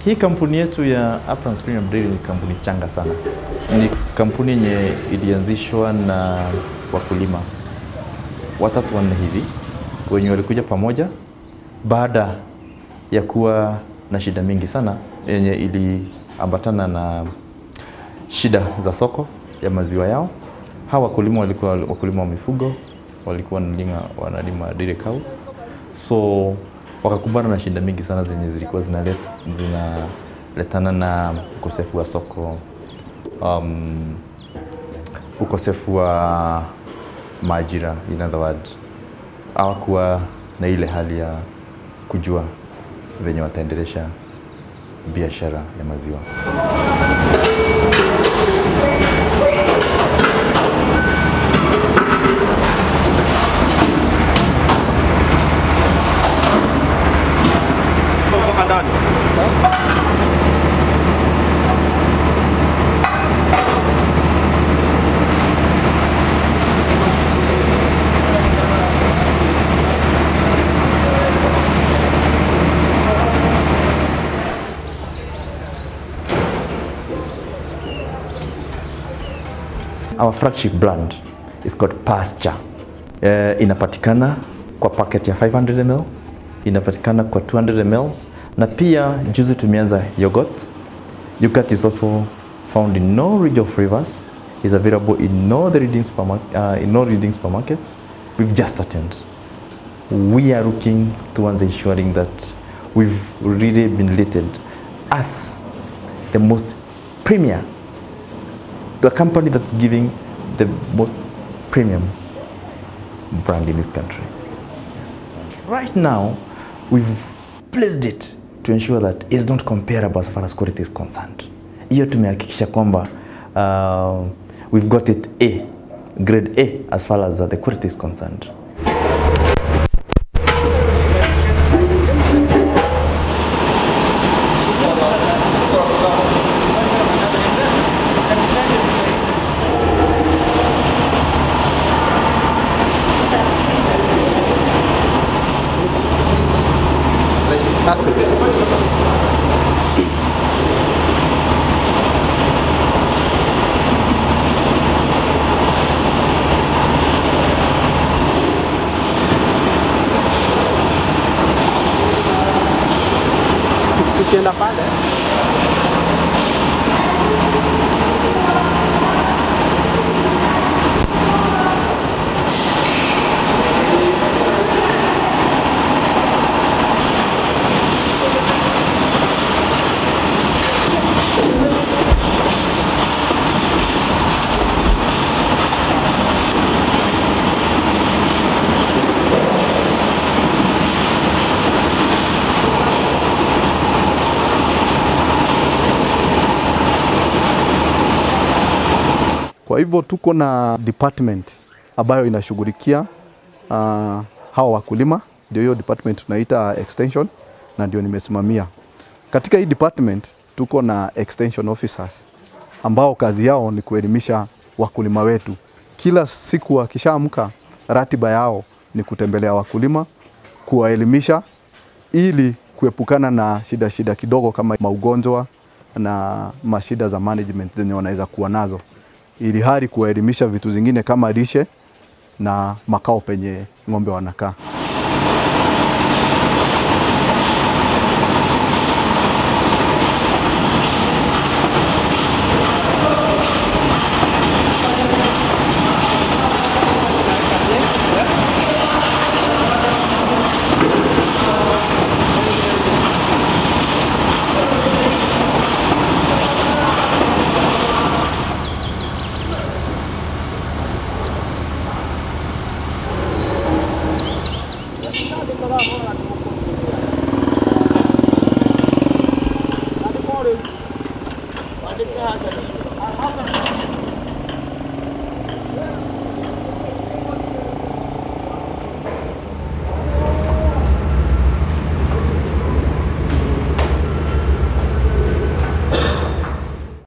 Hii kampuni yetu ya Uplands Premium Dairy ni kampuni changa sana. Ni kampuni yenye ilianzishwa na wakulima watatu wanne hivi wenye walikuja pamoja baada ya kuwa na shida mingi sana yenye iliambatana na shida za soko ya maziwa yao. Hawa wakulima walikuwa wakulima wa mifugo, walikuwa wanalima, wanalima dairy cows, so wakakumbana na shida mingi sana zenye zilikuwa zinalet- zinaletana na ukosefu wa soko um, ukosefu wa maajira, in other words, hawakuwa na ile hali ya kujua venye wataendelesha biashara ya maziwa. mpaka ndani. Our flagship brand is called Pasture. Uh, inapatikana kwa packet ya 500 ml, inapatikana kwa 200 ml na pia juzi tumeanza yogurt. Yogurt is also found in no range of flavors. Is available in all the leading supermarket, uh, in all leading supermarkets. We've just started. We are looking towards ensuring that we've really been rated as the most premier the company that's giving the most premium brand in this country. Right now, we've placed it to ensure that it's not comparable as far as quality is concerned. Hiyo tumehakikisha kwamba uh, we've got it A, grade A as far as uh, the quality is concerned. That's it. Tukienda pale Kwa hivyo tuko na department ambayo inashughulikia uh, hawa wakulima, ndio hiyo department tunaita extension na ndio nimesimamia. Katika hii department tuko na extension officers ambao kazi yao ni kuelimisha wakulima wetu. Kila siku wakishaamka, ratiba yao ni kutembelea wakulima, kuwaelimisha ili kuepukana na shida shida kidogo kama maugonjwa na mashida za management zenye wanaweza kuwa nazo, ili hali kuwaelimisha vitu zingine kama lishe na makao penye ng'ombe wanakaa.